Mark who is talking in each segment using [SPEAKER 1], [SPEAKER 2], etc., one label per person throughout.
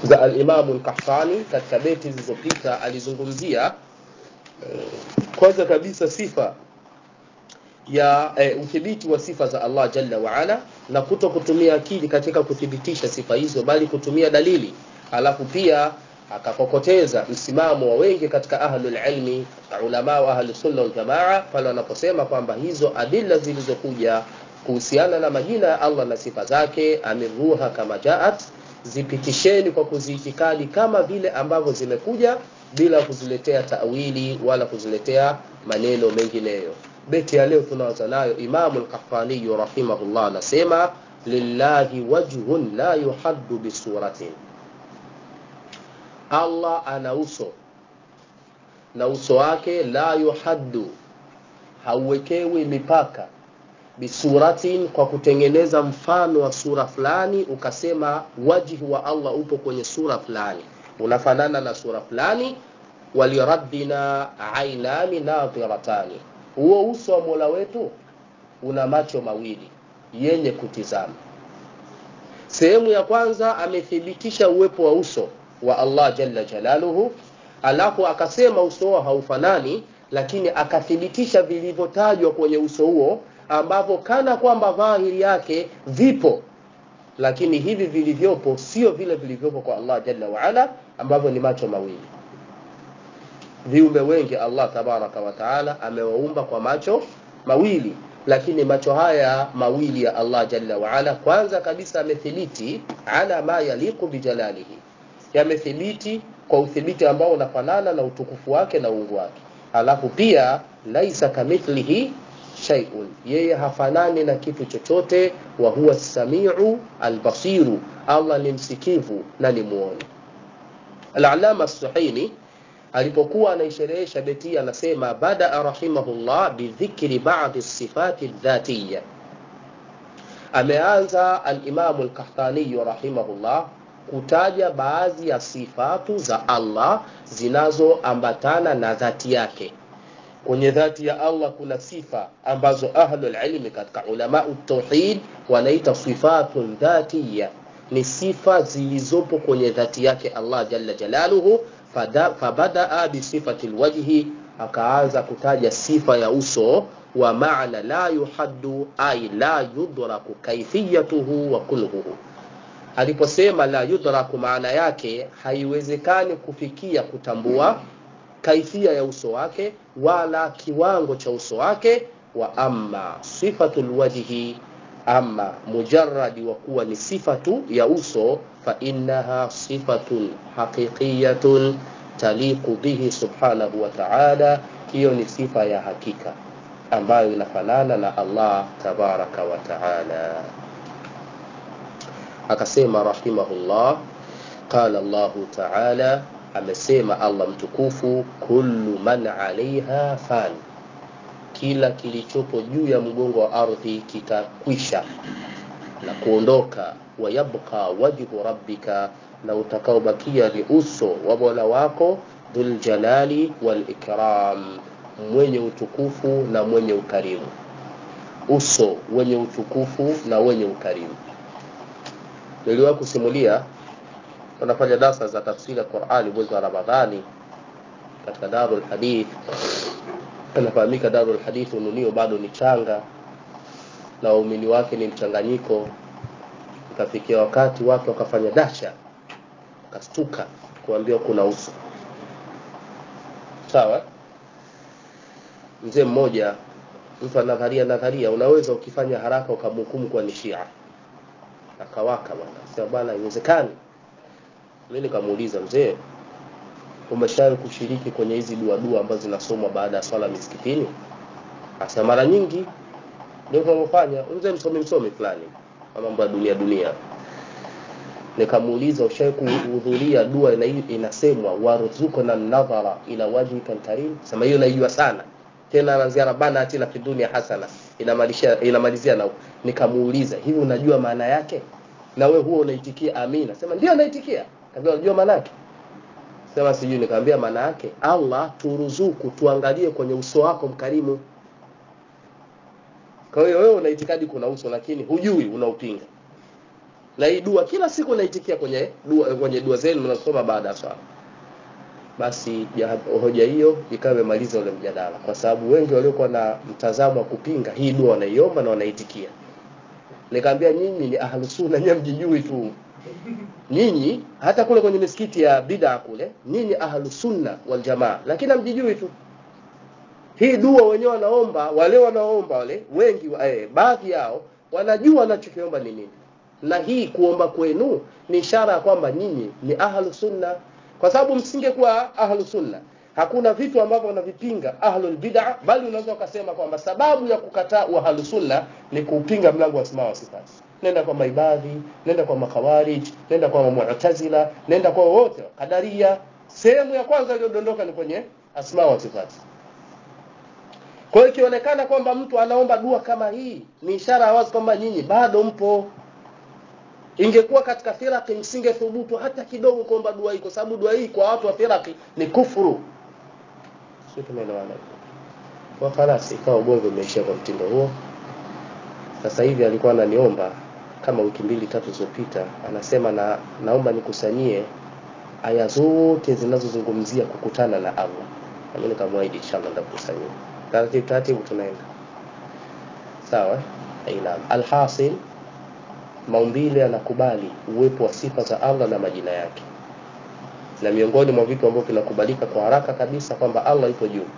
[SPEAKER 1] za alimamu lkahtani katika beti zilizopita alizungumzia kwanza kabisa sifa ya e, uthibiti wa sifa za Allah jalla waala na kuto kutumia akili katika kuthibitisha sifa hizo bali kutumia dalili alafu pia akakokoteza msimamo wa wengi katika ahlul ilmi ulama wa ahlus sunna wal jamaa pale wanaposema kwamba hizo adilla zilizokuja kuhusiana na majina ya Allah na sifa zake amiruha kama jaat zipitisheni kwa kuziitikadi kama vile ambavyo zimekuja bila kuziletea tawili wala kuziletea maneno mengineyo beti ya leo tunaanza nayo imamu lkafaniyu rahimahullah anasema lillahi wajhun la yuhaddu bisuratin allah ana uso na uso wake la yuhaddu hauwekewi mipaka bisuratin kwa kutengeneza mfano wa sura fulani ukasema wajhi wa allah upo kwenye sura fulani unafanana na sura fulani walirabbina ainani nadhiratani huo uso wa mola wetu una macho mawili yenye kutizama sehemu ya kwanza amethibitisha uwepo wa uso wa allah jalla jalaluhu alafu akasema uso huo haufanani lakini akathibitisha vilivyotajwa kwenye uso huo ambavyo kana kwamba dhahiri yake vipo lakini hivi vilivyopo sio vile vilivyopo kwa allah jalla waala ambavyo ni macho mawili viumbe wengi allah tabaraka wataala amewaumba kwa macho mawili lakini macho haya mawili ya allah jalla waala kwanza kabisa amethibiti ala ma yaliqu bijalalihi yamethibiti kwa uthibiti ambao unafanana na utukufu wake na uungu wake alafu pia laisa kamithlihi shay'un yeye hafanani na kitu chochote wa huwa samiu albasiru allah ni msikivu na ni muone alalama suhaini alipokuwa anaisherehesha beti anasema badaa rahimahullah bidhikri badi sifati dhatiya ameanza alimamu lkahtaniyu rahimahullah kutaja baadhi ya sifatu za allah zinazoambatana na dhati yake kwenye dhati ya allah kuna sifa ambazo ahlulilmi katika ulamau tauhid wanaita sifatun dhatiya ni sifa zilizopo kwenye dhati yake allah jalla jalaluhu fabadaa bisifati lwajhi akaanza kutaja sifa ya uso wa maana la yuhaddu ay la yudraku kaifiyatuhu wa kulhuhu aliposema la yudraku maana yake haiwezekani kufikia kutambua kaifia ya uso wake wala kiwango cha uso wake wa amma sifatu lwajhi ama mujaradi wa kuwa ni sifa tu ya uso fainaha sifatun haqiqiyatun taliqu bihi subhanahu wa taala hiyo ni sifa ya hakika ambayo inafanana na allah tabaraka wa taala akasema rahimahullah qala llahu taala amesema allah mtukufu kullu man alaiha fan kila kilichopo juu ya mgongo wa ardhi kitakwisha na kuondoka wayabqa wajhu rabbika na utakaobakia ni uso wa mola wako dhuljalali walikram mwenye utukufu na mwenye ukarimu uso wenye utukufu na wenye ukarimu niliwahi kusimulia tunafanya darsa za tafsiri ya qurani mwezi wa ramadhani katika darul hadith inafahamika darul hadith ununio bado ni changa na waumini wake ni mchanganyiko ikafikia wakati watu wakafanya dasha wakastuka kuambiwa kuna uso sawa mzee mmoja mtu anadharia nadharia unaweza ukifanya haraka ukamhukumu kwa ni shia akawaka bwana sema bwana haiwezekani mi nikamuuliza mzee umeshawahi kushiriki kwenye hizi dua dua ambazo zinasomwa baada ya swala misikitini asema mara nyingi ndio tunavyofanya mzee msomi msomi fulani mambo ya dunia dunia nikamuuliza ushawahi kuhudhuria dua ina, inasemwa warzuqna nadhara ila wajhika karim sema hiyo naijua sana tena anaanzia rabbana atina fi dunya hasana inamalizia inamalizia na nikamuuliza hivi unajua maana yake na we huo unaitikia amina sema ndio naitikia kaambia unajua maana yake sema sijui nikamwambia maana yake Allah turuzuku tuangalie kwenye uso wako mkarimu kwa hiyo wewe una itikadi kuna uso lakini hujui unaupinga na hii dua kila siku naitikia kwenye dua, kwenye dua zenu mnasoma baada ya swala basi ya, hoja hiyo ikawa imemaliza ule mjadala kwa sababu wengi waliokuwa na mtazamo wa kupinga hii dua wanaiomba na wanaitikia nikamwambia nyinyi ni ahlusunna nyinyi mjijui tu nyinyi hata kule kwenye misikiti ya bid'a kule nyinyi ahlusunna wal jamaa lakini hamjijui tu hii dua wenyewe wanaomba wale wanaomba wale wengi eh, baadhi yao wanajua wanachokiomba ni nini na hii kuomba kwenu ni ishara ya kwamba nyinyi ni ahlu sunna kwa sababu msingekuwa ahlu sunna hakuna vitu ambavyo wanavipinga ahlul bid'a bali unaweza ukasema kwamba sababu ya kukataa ahlu sunna ni kuupinga mlango wa asma wa sifati nenda kwa maibadhi nenda kwa makhawarij nenda kwa mu'tazila nenda kwa wote kadaria sehemu ya kwanza iliyodondoka ni kwenye asma wa sifati kwa hiyo ikionekana kwamba mtu anaomba dua kama hii ni ishara ya wazi kwamba nyinyi bado mpo ingekuwa katika firaki msingethubutu hata kidogo kuomba dua hii kwa sababu dua hii kwa watu wa firaki ni kufuru sio tumeelewana kwa khalas ikawa ugomvi umeishia kwa mtindo huo sasa hivi alikuwa ananiomba kama wiki mbili tatu zilizopita anasema na naomba nikusanyie aya zote zinazozungumzia kukutana na Allah na mimi nikamwahidi inshallah nitakusanyia taratibu taratibu tunaenda sawa aina alhasil maumbile yanakubali uwepo wa sifa za Allah na majina yake na miongoni mwa vitu ambavyo vinakubalika kwa haraka kabisa kwamba Allah ipo juu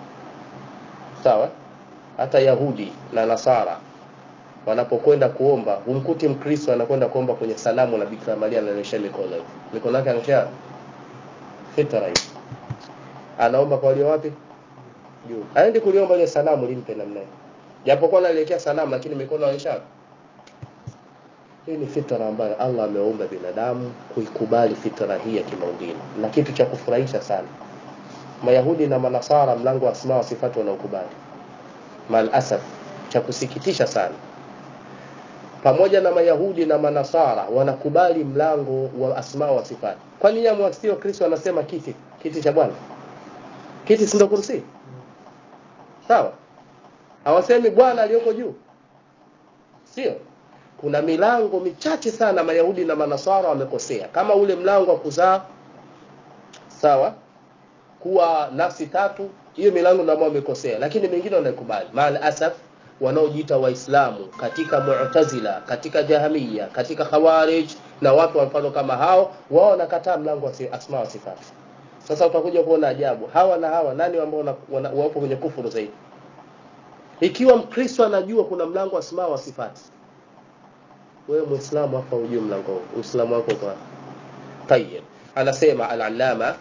[SPEAKER 1] sawa hata Yahudi na Nasara wanapokwenda kuomba humkuti Mkristo anakwenda kuomba kwenye sanamu la Bikira Maria ananyosha mikono hivi mikono yake anashia fitra hivi anaomba kwa walio wapi juu aende kuliomba ile sanamu limpe namna hiyo japokuwa anaelekea sanamu lakini mikono anaonyesha hii ni fitra ambayo Allah ameumba binadamu kuikubali fitra hii ya kimaumbile na kitu cha kufurahisha sana Mayahudi na Manasara mlango wa asma wa sifatu wanaokubali mal asaf cha kusikitisha sana pamoja na Mayahudi na Manasara wanakubali mlango wa asma wa sifati kwa nini amwasio Kristo anasema kiti kiti cha Bwana kiti si ndo kursi sawa hawasemi Bwana aliyoko juu sio kuna milango michache sana Mayahudi na Manasara wamekosea kama ule mlango wa kuzaa sawa kuwa nafsi tatu hiyo milango ndio ambao wamekosea lakini mengine wanaikubali maal asaf wanaojiita waislamu katika mu'tazila katika jahamia katika khawarij na watu wa mfano kama hao wao wanakataa mlango wa asma wa sifati sasa utakuja kuona ajabu hawa na hawa nani ambao wapo kwenye kufuru zaidi ikiwa mkristo anajua kuna mlango wa asma wa sifati wewe muislamu hapa ujue mlango huu uislamu wako kwa tayyib anasema al-allama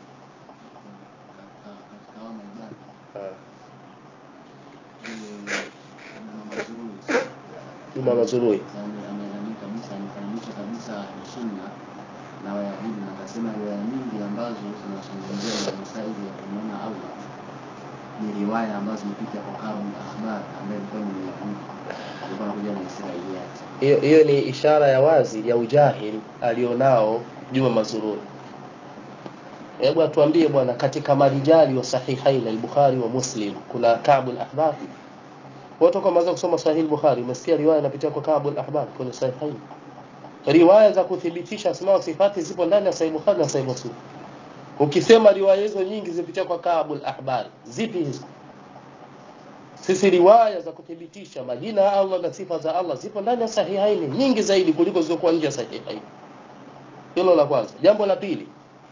[SPEAKER 1] Juma Mazurui
[SPEAKER 2] ameandika kabisa anifananisha kabisa sunna na Wayahudi na akasema riwaya nyingi ambazo zinazungumzia masaili ya kumwona Allah ni riwaya ambazo zimepita kwa Abu Ahbar ambaye alikuwa ni Myahudi alikuwa anakuja na Israiliyati
[SPEAKER 1] hiyo hiyo ni ishara ya wazi ya ujahili alionao Juma Mazurui hebu atuambie bwana katika marijali wa sahihain al-Bukhari wa Muslim kuna Ka'b al-Ahbar watu kama waanza kusoma Sahih al-Bukhari umesikia riwaya inapitia kwa Ka'b al-Ahbar kwenye sahihain riwaya za kuthibitisha asma wa sifati zipo ndani ya Sahih Bukhari na Sahih Muslim ukisema riwaya hizo nyingi zipitia kwa Ka'b al-Ahbar zipi hizo sisi riwaya za kuthibitisha majina ya Allah na sifa za Allah zipo ndani ya sahihaini nyingi zaidi kuliko zilizokuwa nje ya sahihaini hilo la kwanza jambo la pili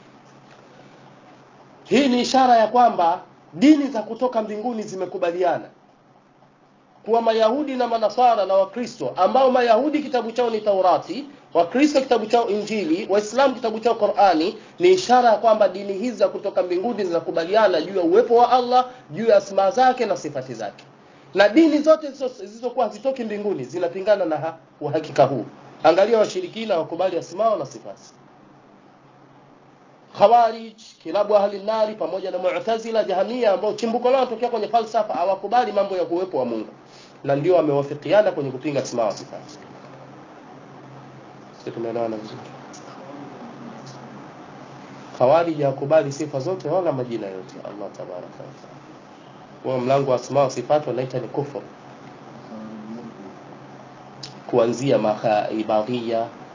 [SPEAKER 1] hii ni ishara ya kwamba dini za kutoka mbinguni zimekubaliana kuwa Mayahudi na Manasara na Wakristo ambao Mayahudi kitabu chao ni Taurati, Wakristo kitabu chao Injili, Waislamu kitabu chao Qur'ani, ni ishara ya kwamba dini hizi za kutoka mbinguni zinakubaliana juu ya uwepo wa Allah, juu ya asma zake na sifati zake. Na dini zote zilizokuwa hazitoki mbinguni zinapingana na ha, uhakika huu. Angalia washirikina wakubali asma na sifati. Khawarij, kilabu ahli nari pamoja na Mu'tazila, Jahamia ambao chimbuko lao tokea kwenye falsafa hawakubali mambo ya kuwepo wa Mungu na ndio wamewafikiana kwenye kupinga asma wa sifati. Sisi tumeelewana vizuri. Khawarij hakubali sifa zote wala majina yote Allah tabaraka wa taala. Kwa mlango wa asma wa sifati wanaita ni kufur. Kuanzia maibadhia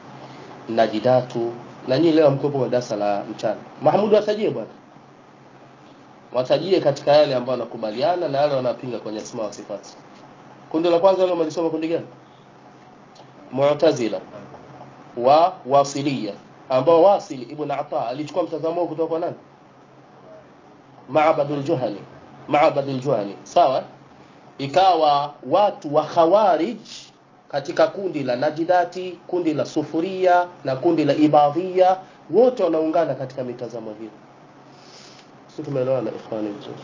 [SPEAKER 1] najidatu na nyinyi leo mkopo wa darasa la mchana mahmud watajie bwana watajie katika yale ambayo wanakubaliana na yale wanapinga kwenye asma wa sifati kundi la kwanza leo mlisoma kundi gani mu'tazila wa wasilia ambao wasili ibn ata alichukua mtazamo huo kutoka kwa nani Ma'badul Juhani Ma'badul Juhani sawa ikawa watu wa khawarij katika kundi la Najdati kundi la Sufuria na kundi la Ibadhia wote wanaungana katika mitazamo hiyo sisi tumeelewana ikhwani vizuri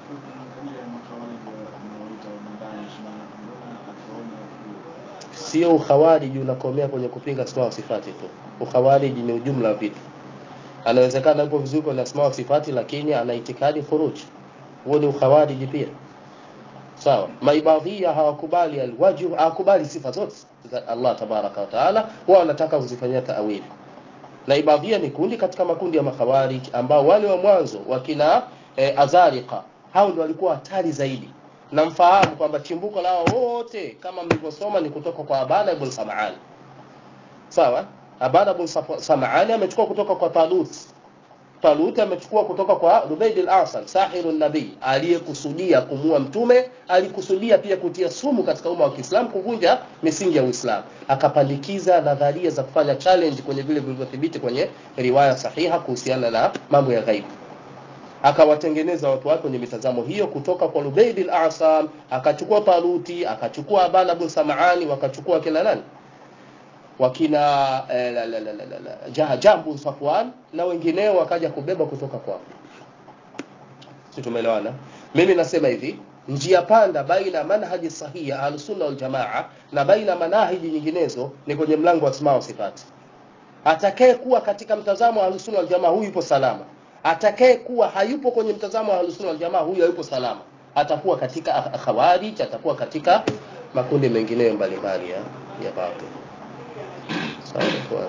[SPEAKER 1] sio ukhawariji unakomea kwenye kupinga asma wa sifati tu ukhawariji ni ujumla wa vitu anawezekana yupo vizuri kwenye asma wa sifati lakini ana itikadi khuruj huo ni ukhawariji pia sawa maibadhia hawakubali alwajh hawakubali sifa zote za Allah tabaraka wa taala wao wanataka kuzifanyia taawili na ibadhia ni kundi katika makundi ya makhawarij ambao wale wa mwanzo wakina e, azariqa hao ndio walikuwa hatari zaidi na mfahamu kwamba chimbuko lao wote kama mlivyosoma ni kutoka kwa Abana ibn Sam'an sawa Abana ibn Sam'an amechukua kutoka kwa Talut Talut amechukua kutoka kwa Rubayd al-Asal sahirun nabii aliyekusudia kumua mtume alikusudia pia kutia sumu katika umma wa Kiislamu kuvunja misingi ya Uislamu akapandikiza nadharia za kufanya challenge kwenye vile vilivyothibiti kwenye riwaya sahiha kuhusiana na mambo ya ghaibu akawatengeneza watu wake kwenye mitazamo hiyo kutoka kwa Lubayd al-Asam akachukua Taluti akachukua Abana bin Sam'ani wakachukua kina nani wakina eh, la, la, la, la, la, Jah, Jambu Safwan na wengineo wakaja kubeba kutoka kwao si tumeelewana mimi nasema hivi njia panda baina manhaji sahihi ya al-sunna wal jamaa na baina manhaji nyinginezo ni kwenye mlango wa asma wa sifati atakaye kuwa katika mtazamo wa al-sunna wal jamaa huyu yupo salama atakaye kuwa hayupo kwenye mtazamo wa Ahlus wal Jamaa huyo hayupo salama atakuwa katika khawarij atakuwa katika makundi mengineyo mbalimbali ya ya batil sawa kwa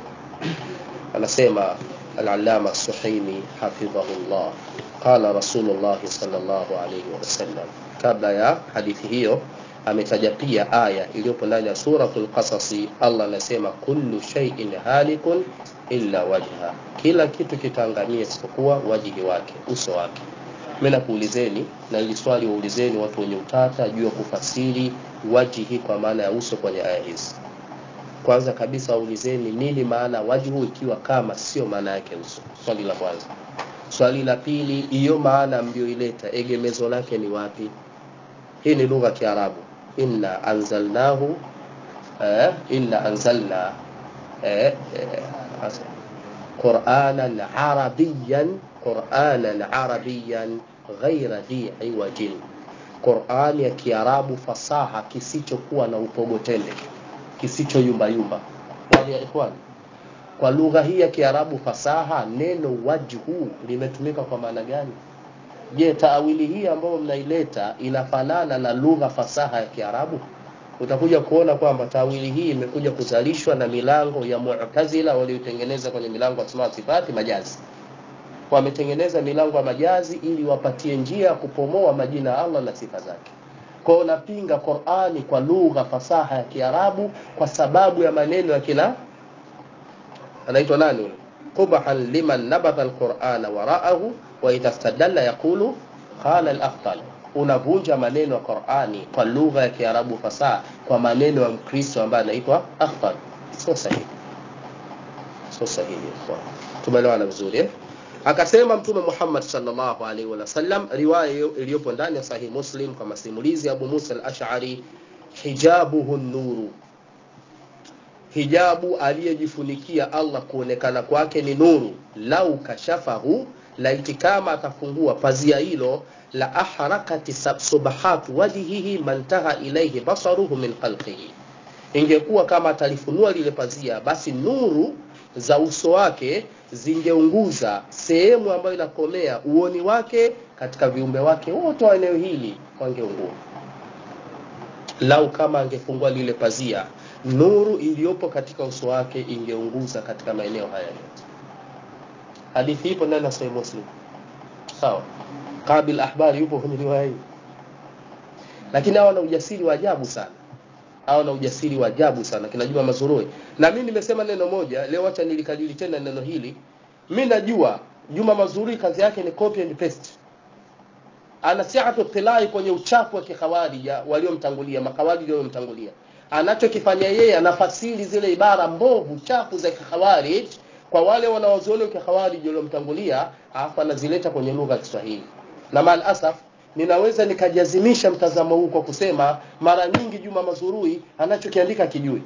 [SPEAKER 1] anasema al-allama suhaimi hafidhahullah qala rasulullah sallallahu alayhi wasallam kabla ya hadithi hiyo ametaja pia aya iliyopo ndani ya suratul qasasi Allah anasema kullu shay'in halikun illa wajha kila kitu kitaangamia isipokuwa wajihi wake uso wake mimi nakuulizeni na ili swali waulizeni watu wenye utata juu ya kufasiri wajihi kwa maana ya uso kwenye aya hizi kwanza kabisa waulizeni nini maana wajhu ikiwa kama sio maana yake uso swali la kwanza swali la pili hiyo maana mlioileta egemezo lake ni wapi hii ni lugha ya Kiarabu inna anzalnahu eh, inna anzalna eh, eh, قرآنا عربيا قرآنا عربيا غير ذي عوج Qur'an ya Kiarabu fasaha kisichokuwa na upogotende kisicho yumba yumba wali ya ikhwan kwa lugha hii ya Kiarabu fasaha neno wajhu limetumika kwa maana gani je taawili hii ambayo mnaileta inafanana na lugha fasaha ya Kiarabu utakuja kuona kwamba tawili hii imekuja kuzalishwa na milango ya Mu'tazila waliotengeneza kwenye milango ya Asma sifati majazi. Wametengeneza milango ya majazi ili wapatie njia ya kupomoa majina ya Allah na sifa zake. Kwa hiyo napinga Qur'ani kwa lugha fasaha ya Kiarabu kwa sababu ya maneno ya kina anaitwa nani yule? Qubahan liman nabatha al-Qur'ana wara'ahu wa idastadalla yaqulu qala al-afdal unavunja maneno ya Qur'ani kwa lugha ya Kiarabu fasaha kwa maneno ya Mkristo ambaye anaitwa Akhtar. Sio sahihi. Sio sahihi kwa. Tumeelewana vizuri eh? Akasema Mtume Muhammad sallallahu alaihi wasallam riwaya iliyopo ndani ya Sahih Muslim kwa masimulizi ya Abu Musa al-Ash'ari hijabuhu nuru hijabu aliyejifunikia Allah kuonekana kwake ni nuru lau kashafahu laiti kama atafungua pazia hilo la ahrakati subahat wajhihi mantaha ilayhi basaruhu min khalqihi ingekuwa kama atalifunua lile pazia basi nuru za uso wake zingeunguza sehemu ambayo inakomea uoni wake katika viumbe wake wote wa eneo hili wangeungua lau kama angefungua lile pazia nuru iliyopo katika uso wake ingeunguza katika maeneo haya yote hadithi ipo ndani ya Sahih Muslim sawa Qabil Ahbari yupo kwenye riwaya hii lakini hawa na ujasiri wa ajabu sana au na ujasiri wa ajabu sana kina Juma Mazurui na mimi nimesema neno moja leo acha nilikadili tena neno hili mimi najua Juma Mazurui kazi yake ni copy and paste ana siatu tilai kwenye uchafu wa kikhawarij waliomtangulia makhawarij waliomtangulia anachokifanya yeye anafasiri zile ibara mbovu chafu za kikhawarij kwa wale wanaoziona kikhawarij waliomtangulia alafu anazileta kwenye lugha ya Kiswahili na mal asaf ninaweza nikajazimisha mtazamo huu kwa kusema mara nyingi Juma Mazurui anachokiandika kijui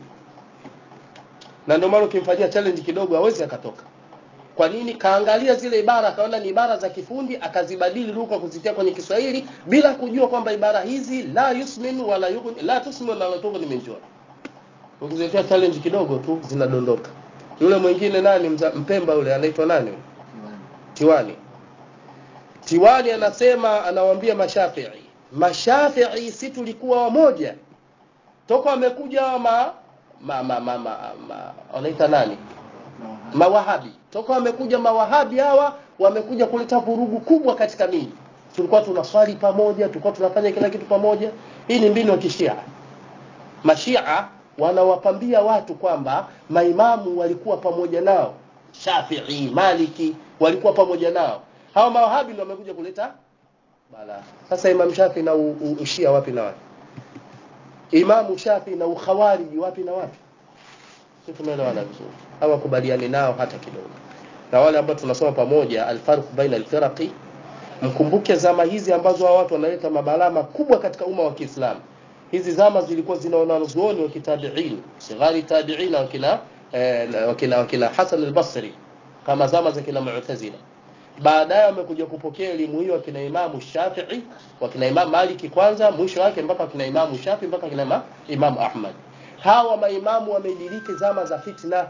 [SPEAKER 1] na ndio maana ukimfanyia challenge kidogo hawezi akatoka kwa nini kaangalia zile ibara akaona ni ibara za kifundi akazibadili lugha kuzitia kwenye Kiswahili bila kujua kwamba ibara hizi la yusmin wala yughni la tusmin wala tughni min jua ukizitia challenge kidogo tu zinadondoka yule mwingine nani mza, mpemba yule anaitwa nani yule? Tiwani Tiwani anasema anawaambia Mashafii Mashafii si tulikuwa wamoja toka wamekuja ma ma ma ma, ma, ma wanaita nani mawahabi toka wamekuja mawahabi hawa wamekuja kuleta vurugu kubwa katika miji tulikuwa tunaswali pamoja tulikuwa tunafanya kila kitu pamoja hii ni mbinu ya kishia mashia wanawapambia watu kwamba maimamu walikuwa pamoja nao Shafii Maliki walikuwa pamoja nao hawa mawahabi ndio wamekuja kuleta bala sasa imam Shafi na u, u, ushia wapi na wapi imamu Shafi na ukhawariji wapi na wapi sisi tumeelewana vizuri hawakubaliani nao hata kidogo na wale ambao tunasoma pamoja alfarq baina alfiraqi mkumbuke zama hizi ambazo hao watu wanaleta mabalaa makubwa katika umma wa Kiislamu hizi zama zilikuwa zinaona wanazuoni wa kitabiin sighari tabiin wakina eh, wakina wakina Hasan al-Basri kama zama za kina Mu'tazila baadaye wamekuja kupokea elimu hiyo wakina Imamu Shafi'i wakina Imam Maliki kwanza mwisho wake mpaka wakina Imamu Shafi'i mpaka wakina Imam Ahmad hawa maimamu wamediriki zama za fitna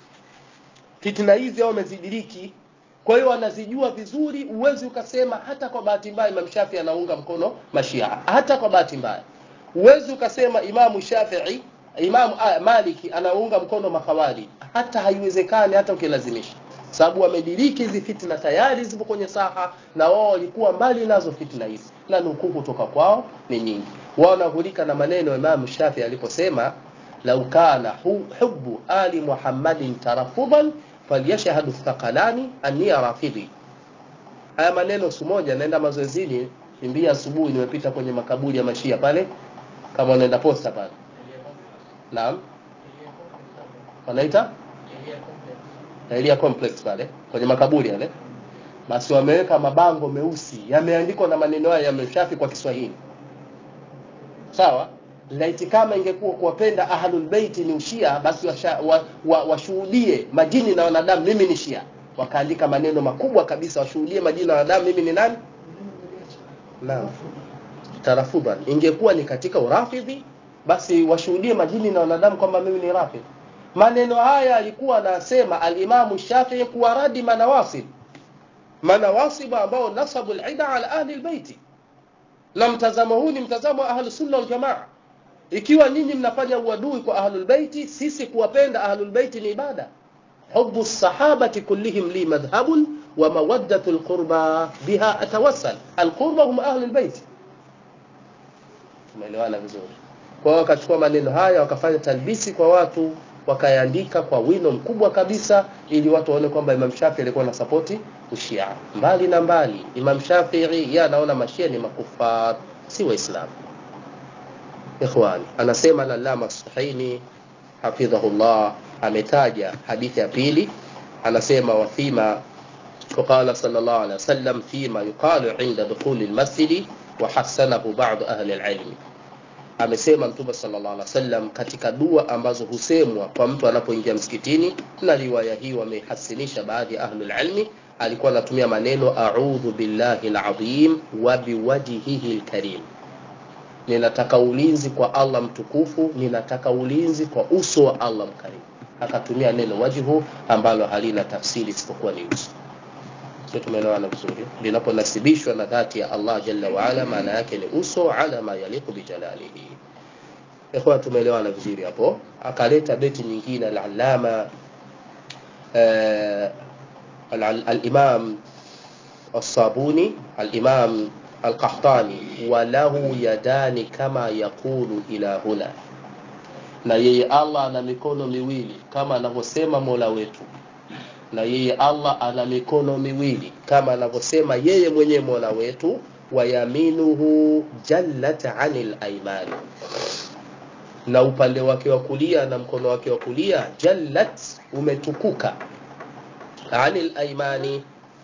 [SPEAKER 1] fitna hizi hao wamezidiriki kwa hiyo wanazijua vizuri uwezi ukasema hata kwa bahati mbaya Imam Shafi anaunga mkono mashia hata kwa bahati mbaya uwezi ukasema Imamu Shafi'i Imam ah, Maliki anaunga mkono makhawari hata haiwezekani hata ukilazimisha sababu wamediriki hizi fitna tayari zipo kwenye saha na wao walikuwa mbali nazo fitna hizi na nukuu kutoka kwao ni nyingi wao wanahulika na maneno ya Imam Shafi aliposema lau kana hubbu ali Muhammadin tarafudan falyashhadu thaqalani anni rafidhi haya maneno siku moja naenda mazoezini kimbia asubuhi nimepita kwenye makaburi ya mashia pale kama unaenda posta pale naam wanaita Elia complex pale kwenye makaburi yale basi wameweka mabango meusi yameandikwa na maneno haya ya Mshafi kwa Kiswahili sawa laiti kama ingekuwa kuwapenda ahlul bait ni ushia basi washuhudie wa, wa, wa majini na wanadamu mimi ni shia wakaandika maneno makubwa kabisa washuhudie majini na wanadamu mimi ni nani naam tarafudan ingekuwa ni katika urafidhi basi washuhudie majini na wanadamu kwamba mimi ni rafidhi maneno haya alikuwa anasema alimamu Shafi'i kuwa radi manawasib manawasib ambao nasabu al-ida ala ahli al-bait na mtazamo huu ni mtazamo wa ahli sunna wal jamaa ikiwa nyinyi mnafanya uadui kwa ahlul baiti sisi kuwapenda ahlul baiti ni ibada hubbu sahabati kullihim li madhhabun wa mawaddatu alqurba biha atawassal alqurba hum ahlul bait tumeelewana vizuri kwa hiyo wakachukua maneno haya wakafanya talbisi kwa watu wakayaandika kwa wino mkubwa kabisa ili watu waone kwamba Imam Shafi alikuwa na sapoti ushia mbali na mbali Imam Shafi'i yeye anaona mashia ni makufar si waislamu ikhwani anasema lalama sahini hafidhahullah ametaja hadithi ya pili anasema wafima وقال صلى الله عليه وسلم فيما يقال عند دخول المسجد وحسنه بعض أهل العلم amesema mtume sallallahu alaihi wasallam katika dua ambazo husemwa kwa mtu anapoingia msikitini na riwaya hii wamehasinisha baadhi ya ahlul ilmi alikuwa anatumia maneno a'udhu billahi alazim wa biwajhihi alkarim ninataka ulinzi kwa Allah mtukufu ninataka ulinzi kwa uso wa Allah mkarimu akatumia neno wajhu ambalo halina tafsiri isipokuwa ni uso sio tumeelewana vizuri linaponasibishwa na dhati ya Allah jalla wa ala maana yake ni uso ala ma yaliqu bi jalalihi ikhwa tumeelewana vizuri hapo akaleta beti nyingine al-allama al-imam الصابوني الإمام القحطاني وله يدان كما يقول إلى هنا na yeye Allah ana mikono miwili kama anavyosema Mola wetu na yeye Allah ana mikono miwili kama anavyosema yeye mwenyewe Mola wetu wa yaminuhu jallat anil aymani na upande wake wa kulia na mkono wake wa kulia jallat umetukuka anil aymani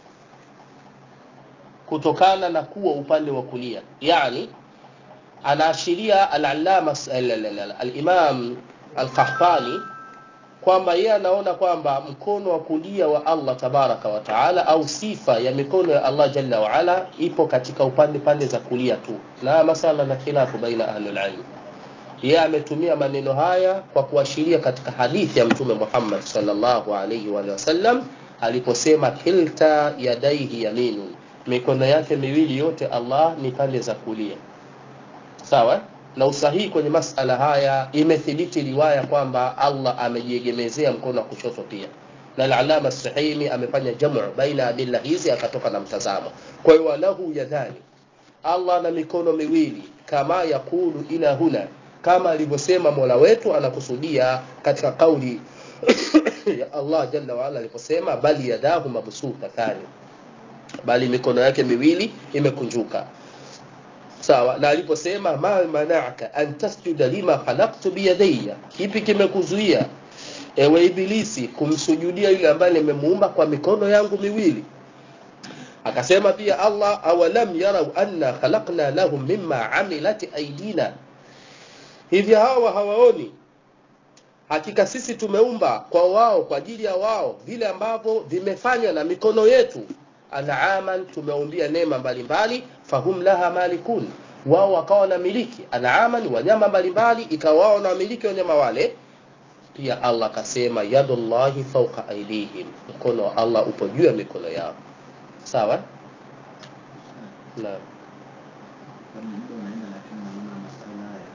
[SPEAKER 1] kutokana na kuwa upande wa kulia yani anaashiria al-allama al-imam al-qahtani kwamba yeye anaona kwamba mkono wa kulia wa Allah tabaraka wa taala au sifa ya mikono ya Allah jalla wa ala ipo katika upande pande za kulia tu na masala na khilafu baina ahlul ilm yeye ametumia maneno haya kwa kuashiria katika hadithi ya mtume Muhammad sallallahu alaihi wa sallam aliposema kilta yadaihi yaminun mikono yake miwili yote Allah ni pande za kulia sawa na usahihi kwenye masala haya imethibiti riwaya kwamba Allah amejiegemezea mkono wa kushoto pia na al-alama sahimi amefanya jamu baina adilla hizi akatoka na mtazamo kwa hiyo walahu yadhani Allah na mikono miwili kama yakulu ila huna kama alivyosema Mola wetu anakusudia katika kauli ya Allah jalla wa ala aliposema bali yadahu mabsutatani bali mikono yake miwili imekunjuka sawa na aliposema ma mana'aka an tasjuda lima khalaqtu biyadayya kipi kimekuzuia ewe ibilisi kumsujudia yule ambaye nimemuumba kwa mikono yangu miwili akasema pia Allah awalam yarau anna khalaqna lahum mimma amilat aidina hivi hawa hawaoni hakika sisi tumeumba kwa wao kwa ajili ya wao vile ambavyo vimefanywa na mikono yetu an'aman tumeumbia neema mbalimbali fahum laha malikun wao wakawa na miliki an'aman wanyama mbalimbali ikawa wao na miliki wanyama wale pia Allah akasema yadullahi fawqa aydihim mkono wa Allah upo juu ya mikono yao sawa na
[SPEAKER 2] muda unaenda lakini naona masala haya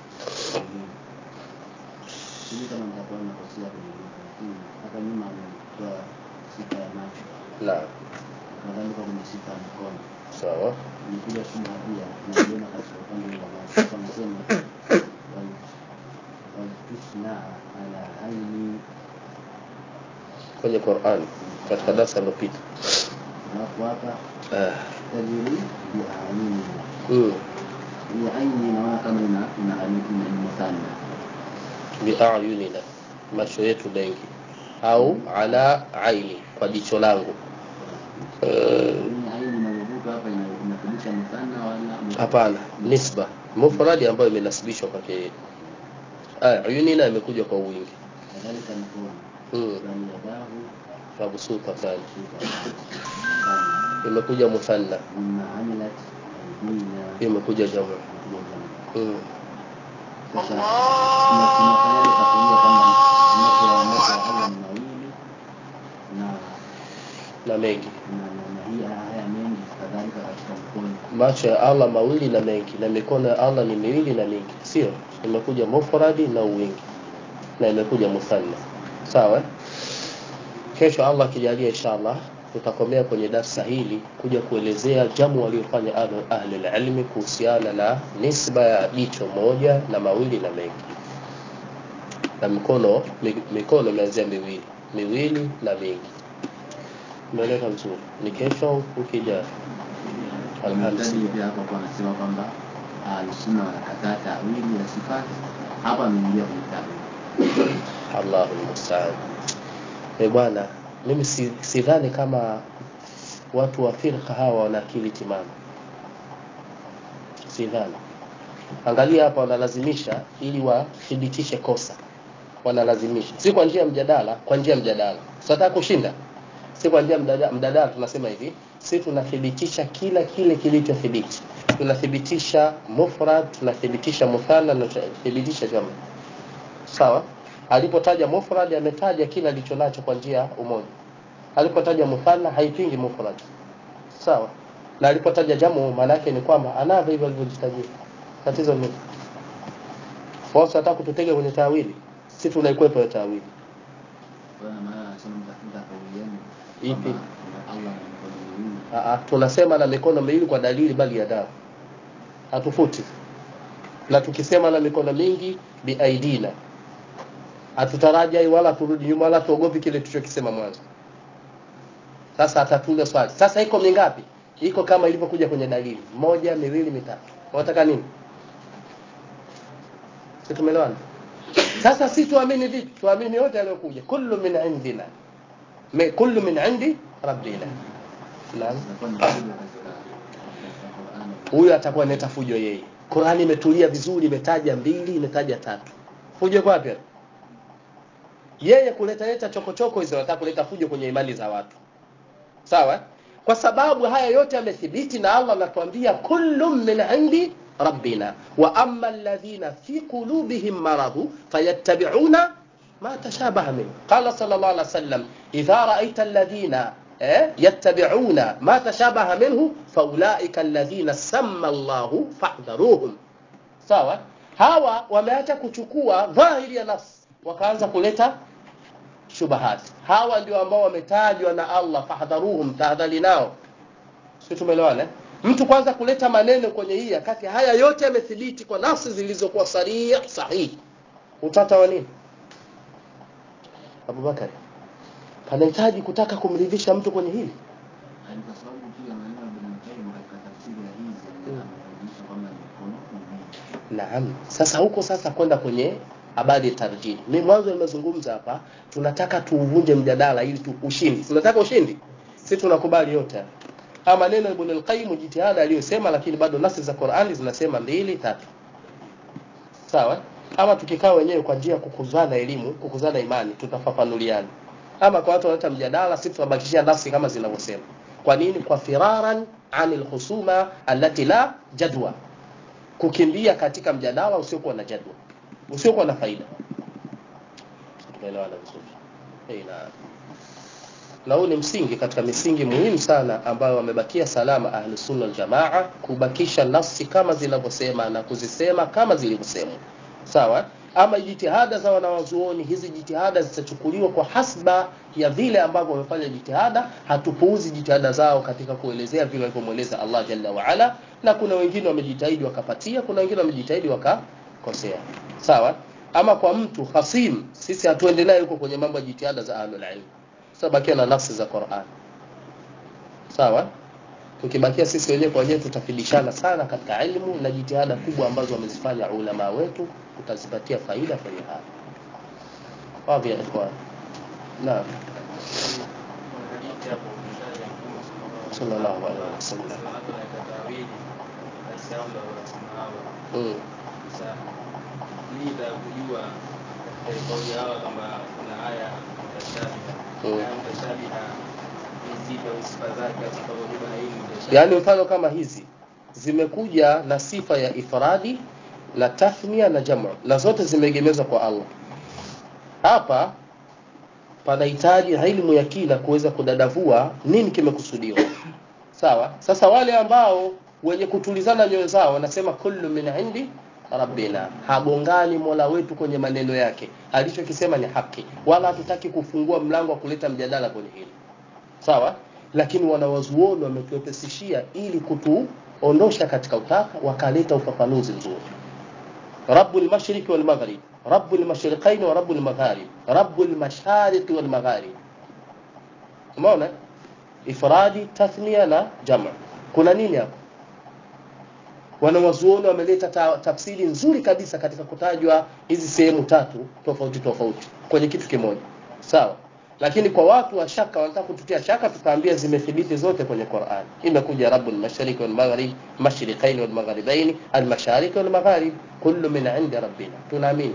[SPEAKER 2] sijui kama nitakuwa nakosea kwenye lugha lakini hapa nyuma ametoa sifa ya macho
[SPEAKER 1] na
[SPEAKER 2] nadhani kwa kwenye sifa ya mkono
[SPEAKER 1] sawa
[SPEAKER 2] nikuja suma pia naiona katika upande wa macho kwa msemo waltusna ala aini
[SPEAKER 1] kwenye Qur'an katika darasa lililopita
[SPEAKER 2] alafu hapa
[SPEAKER 1] ah
[SPEAKER 2] tajiri biainina
[SPEAKER 1] mm.
[SPEAKER 2] hii aini naona kama ina ina ina muthanna
[SPEAKER 1] biayunina macho yetu mengi au ala aini kwa jicho langu Eh,
[SPEAKER 2] hii aini inayovuka hapa ina- inathibitisha muthanna wala
[SPEAKER 1] hapana nisba mufradi ambayo imenasibishwa kwake yeye ah ayunina imekuja kwa wingi
[SPEAKER 2] kadhalika mkono
[SPEAKER 1] mm.
[SPEAKER 2] bali yadahu
[SPEAKER 1] mabsuta thani
[SPEAKER 2] muthanna
[SPEAKER 1] imekuja muthanna
[SPEAKER 2] mimma amilat aidina
[SPEAKER 1] imekuja jamu mm.
[SPEAKER 2] sasa tuna- tunafanyaje tafsiri kwamba macho ya macho ya Allah ni mawili na
[SPEAKER 1] na mengi
[SPEAKER 2] na na na hii haya mengi kadhalika katika mkono
[SPEAKER 1] macho ya Allah mawili na mengi na mikono ya Allah ni miwili na mingi sio imekuja mufradi na wingi na imekuja muthanna sawa eh? kesho Allah akijalia inshallah tutakomea kwenye darsa hili kuja kuelezea jamu waliofanya ahlu- ahli ilmi kuhusiana na nisba ya jicho moja na mawili na mengi na mikono mi- mikono imeanzia miwili miwili na mingi umeeleka vizuri ni kesho ukija Alhamisi.
[SPEAKER 2] Mtaji pia hapa kwa anasema kwamba al-sunna wanakataa tawili ya sifati hapa ameingia kwenye tawili
[SPEAKER 1] Allahu musta'an. Eh bwana, mimi si- sidhani kama watu wa firqa hawa wana akili timamu, sidhani. Angalia hapa, wanalazimisha ili wathibitishe kosa, wanalazimisha, si kwa njia ya mjadala, kwa njia ya mjadala. Tunataka kushinda, si kwa njia ya mjadala. Mjadala tunasema hivi, si tunathibitisha kila kile kilichothibiti, tunathibitisha mufrad, tunathibitisha muthanna, na tunathibitisha jamu sawa alipotaja mufrad ametaja kila alicho nacho kwa njia ya umoja alipotaja muthanna haipingi mufrad sawa na alipotaja jamu maana yake ni kwamba anavyo hivyo alivyojitajia tatizo ni wao wanataka kututega kwenye tawili si tunaikwepa hiyo tawili
[SPEAKER 2] kwa maana anasema mtafuta kauli yenu
[SPEAKER 1] Ipi?
[SPEAKER 2] kwamba Allah na mikono miwili
[SPEAKER 1] Aa, tunasema na mikono miwili kwa dalili bali ya dawa hatufuti na tukisema na mikono mingi biaidina hatutarajai wala turudi nyuma wala tuogopi kile tulichokisema mwanzo sasa atatuuliza swali sasa iko mingapi iko kama ilivyokuja kwenye dalili moja miwili mitatu unataka nini si tumeelewana sasa si tuamini vipi tuamini yote yaliyokuja kullu min indina Mi- kullu min indi rabbina naam
[SPEAKER 2] Itakuwa ni fujo katika katika Qur'ani.
[SPEAKER 1] huyu atakuwa analeta fujo yeye Qurani imetulia vizuri imetaja mbili imetaja tatu fujo iko wapi hapo? yeye kuleta leta chokochoko hizo anataka kuleta fujo kwenye imani za watu sawa kwa sababu haya yote yamethibiti na Allah anatuambia kullu min indi rabbina wa amma alladhina fi qulubihim maradhu fayattabi'una ما تشابه منه قال صلى الله عليه وسلم إذا رأيت الذين eh, يتبعون ما تشابه منه فأولئك الذين سمى الله فاحذروهم sawa hawa wameacha kuchukua dhahiri ya nafsi wakaanza kuleta shubahati hawa ndio ambao wametajwa na Allah fahdharuhum tahadhari nao sio tumeelewana eh? mtu kwanza kuleta maneno kwenye hii kati haya yote yamethibiti kwa nafsi zilizokuwa sarih sahihi utata wa nini Abubakar panahitaji kutaka kumridhisha mtu kwenye hili
[SPEAKER 2] Na ni kwa sababu pia maneno ya Ibn Qayyim katika tafsiri ya hizi ameonyesha kwamba ni mkono miwili.
[SPEAKER 1] Naam. Sasa huko sasa kwenda kwenye habari ya tarjih. Mimi mwanzo nimezungumza hapa, tunataka tuuvunje mjadala ili tu ushindi. Tunataka ushindi. Sisi tunakubali yote. Haya maneno ya Ibn al-Qayyim jitihada aliyosema lakini bado nasi za Qur'ani zinasema mbili tatu. Sawa? Ama tukikaa wenyewe kwa njia ya kukuzana elimu, kukuzana imani, tutafafanuliana. Ama kwa watu wanaleta mjadala, sisi tunabakishia nafsi kama zinavyosema. Kwa nini? Kwa firaran anil husuma allati la jadwa kukimbia katika mjadala usiokuwa na jadwa usiokuwa na faida tumeelewana vizuri Eh, na na huu ni msingi katika misingi muhimu sana ambayo wamebakia salama ahli sunna wal jamaa kubakisha nafsi kama zinavyosema na kuzisema kama zilivyosemwa sawa ama jitihada za wanawazuoni hizi jitihada zitachukuliwa kwa hasba ya vile ambavyo wamefanya jitihada hatupuuzi jitihada zao katika kuelezea vile walivyomweleza Allah jalla wa ala na kuna wengine wamejitahidi wakapatia kuna wengine wamejitahidi wakakosea sawa ama kwa mtu hasim sisi hatuendelee huko kwenye mambo ya jitihada za ahlul ilm sasa bakia na nafsi za Qur'an sawa tukibakia sisi wenyewe kwa wenyewe tutafidishana sana katika ilmu na jitihada kubwa ambazo wamezifanya ulama wetu tutazipatia faida kwenye haya wapi ya ikhwan naam sallallahu alaihi wasallam mm. yaani mfano kama hizi zimekuja na sifa ya ifradi na tathnia na jamu na zote zimeegemezwa kwa Allah hapa panahitaji ilmu ya kina kuweza kudadavua nini kimekusudiwa sawa sasa wale ambao wenye kutulizana nyoyo zao wanasema kullu min indi rabbina hagongani mola wetu kwenye maneno yake alichokisema ni haki wala hatutaki kufungua mlango wa kuleta mjadala kwenye hili sawa lakini wanawazuoni wametuepesishia ili kutuondosha katika utaka wakaleta ufafanuzi mzuri rabbul mashriqi wal maghrib rabbul mashriqaini wa rabbul magharib rabbul mashariqi wal magharib umeona ifradi tathnia na jamu kuna nini hapo wanawazuoni wameleta ta, tafsiri nzuri kabisa katika kutajwa hizi sehemu tatu tofauti tofauti kwenye kitu kimoja sawa lakini kwa watu wa shaka wanataka kututia shaka tukaambia zimethibiti zote kwenye Qur'an imekuja rabbul mashriq wal maghrib mashriqain wal maghribain al mashariq wal magharib kullu min indi rabbina tunaamini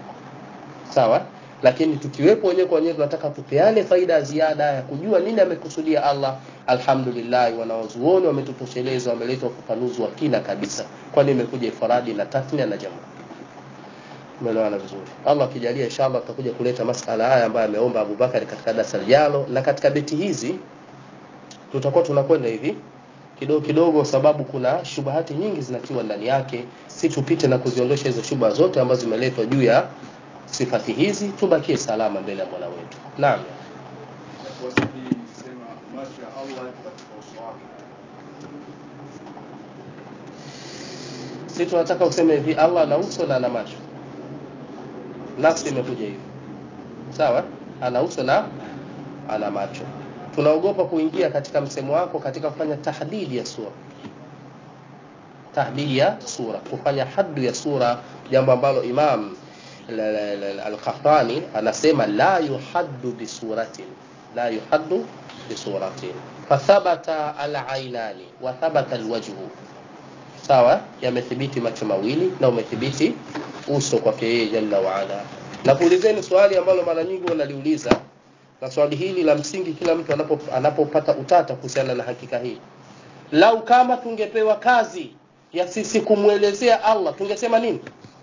[SPEAKER 1] sawa lakini tukiwepo wenyewe kwa wenyewe tunataka tupeane faida ya ziada ya kujua nini amekusudia Allah alhamdulillah wanawazuoni wametutosheleza wameleta ufafanuzi wa kina kabisa kwani imekuja ifradi na tathnia na jamaa umeelewana vizuri Allah akijalia inshallah tutakuja kuleta masala haya ambayo ameomba Abu Bakari katika darasa lijalo na katika beti hizi tutakuwa tunakwenda hivi kidogo kidogo sababu kuna shubahati nyingi zinatiwa ndani yake si tupite na kuziondosha hizo shubaha zote ambazo zimeletwa juu ya sifati hizi tubakie salama mbele ya Mola wetu naam si tunataka useme hivi Allah ana uso na ana macho nafsi imekuja hivi sawa ana uso na ana macho tunaogopa kuingia katika msemo wako katika kufanya tahdidi ya sura tahdidi ya sura kufanya haddu ya sura jambo ambalo imam al-Qahtani anasema la yuhaddu bisuratin la yuhaddu bisuratin fathabata al-ainani wa thabata al-wajhu sawa yamethibiti macho mawili na umethibiti uso kwake yeye jalla wa ala na kuulizeni swali ambalo mara nyingi wanaliuliza na swali hili la msingi kila mtu anapo anapopata utata kuhusiana na hakika hii lau kama tungepewa kazi ya sisi kumwelezea Allah tungesema nini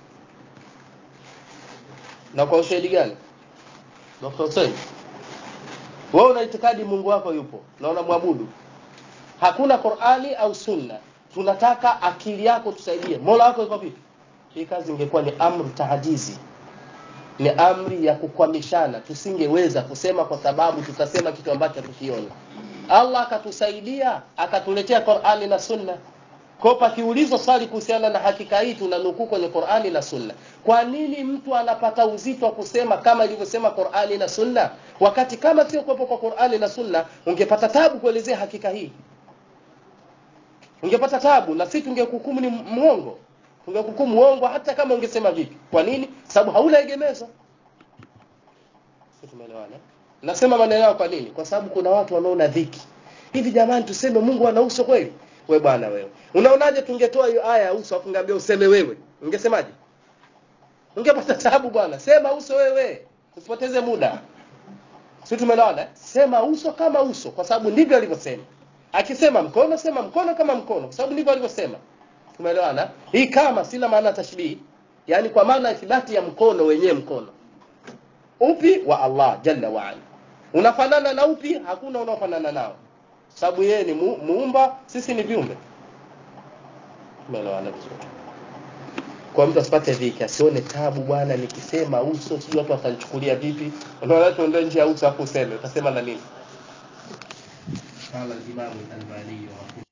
[SPEAKER 1] na kwa ushahidi gani Dr. Hussein wewe una itikadi Mungu wako yupo na unamwabudu hakuna Qur'ani au Sunna tunataka akili yako tusaidie Mola wako yuko vipi hii kazi ingekuwa ni amri tahajizi ni amri ya kukwamishana tusingeweza kusema kwa sababu tutasema kitu ambacho tukiona Allah akatusaidia akatuletea Qur'ani na Sunna kwa pakiulizwa swali kuhusiana na hakika hii tunanukuu kwenye Qur'ani na Sunna. Kwa nini mtu anapata uzito wa kusema kama ilivyosema Qur'ani na Sunna wakati kama sio kuwepo kwa Qur'ani na Sunna ungepata tabu kuelezea hakika hii? Ungepata tabu na sisi tungekuhukumu ni muongo. Tungekuhukumu muongo hata kama ungesema vipi. Kwa nini? Sababu hauna egemezo. Sisi tumeelewana? Nasema maneno yao kwa nini? Kwa sababu kuna watu wanaona dhiki. Hivi jamani tuseme Mungu ana uso kweli? we bwana wewe unaonaje tungetoa hiyo aya ya uso afu ngambia useme wewe ungesemaje ungepata tabu bwana sema uso wewe usipoteze muda si tumeelewana sema uso kama uso kwa sababu ndivyo alivyosema akisema mkono sema mkono kama mkono kwa sababu ndivyo alivyosema tumeelewana hii kama sina maana tashbihi yani kwa maana ithibati ya mkono wenyewe mkono upi wa Allah jalla wa ala unafanana na upi hakuna unaofanana nao sababu yeye ni mu, muumba sisi ni viumbe tumeelewana vizuri kwa mtu asipate dhiki asione tabu bwana nikisema uso sijui watu watanichukulia vipi unaona tuende nje ya uso afu useme utasema na nini قال الإمام الألباني